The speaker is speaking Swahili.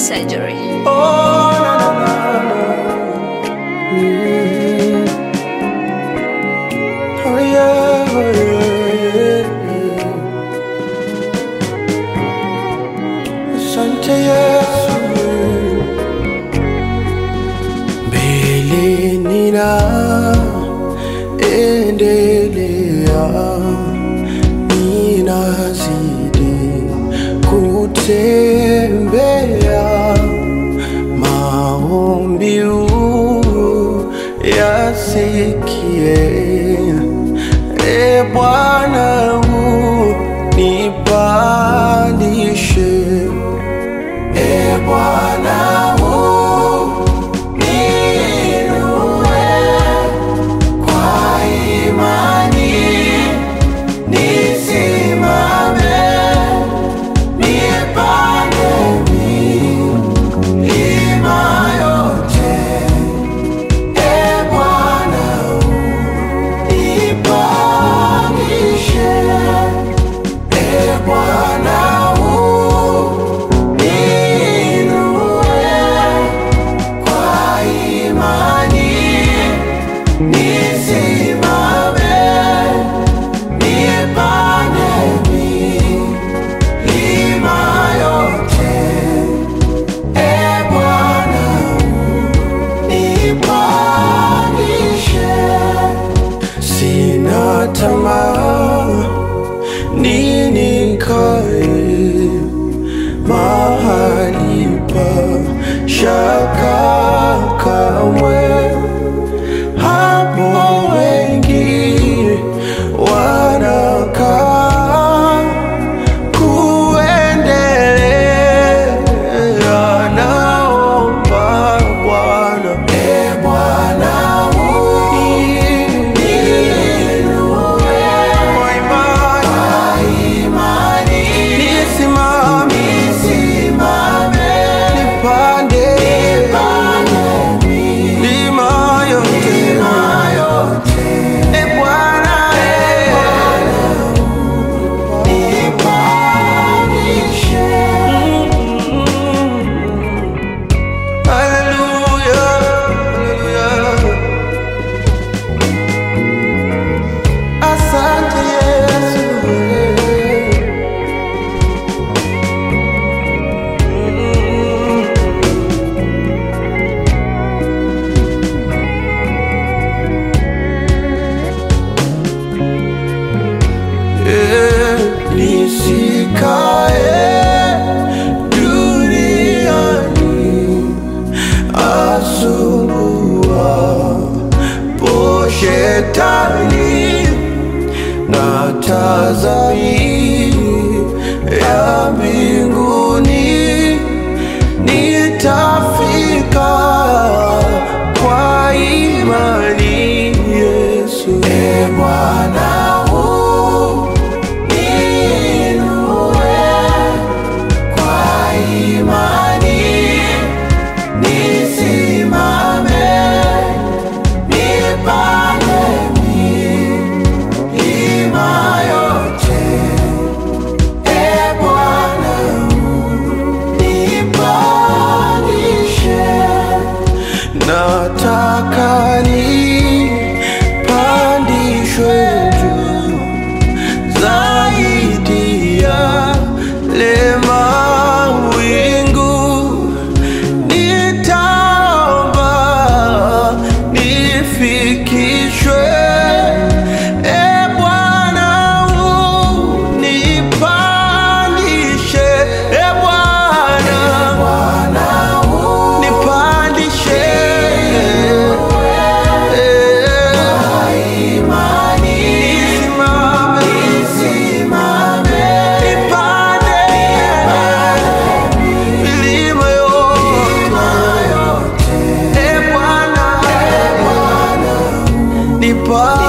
surgery. Oh, na, na, na, na. Mm. Oh, yeah, oh, yeah, yeah. Asante Yesu. Mbele nina endelea, ninazidi kutembea maombi yasikie, e Bwana unipandishe, e Bwana uniinue kwa imani, nisimame nipande milima yote. E Bwana unipandishe, e Bwana uniinue kwa imani, nisimame nipande milima yote. E Bwana nipandishe, sina tamaa ninikae mahali pa shaka kamwe, hapo wengi wanakaa kuendelea naomba Bwana, e Bwana uniinue kwa imani, nisimame nipande milima yote, e Bwana nipandishe. Hallelujah, hallelujah. Asante Yesu. Eh, Nisikae duniani asumbua po shetani na tazami ya mbinguni nitafika kwa imani Yesu. E Bwana uniinue kwa imani, nisimame nipande milima yote. E Bwana unipandishe, nataka nipandishwe juu zaidi ya lema wingu nitaomba nifikishwe e Bwana unipandishe e Bwana nipandishe nisimame nipande milima yote e Bwana nipa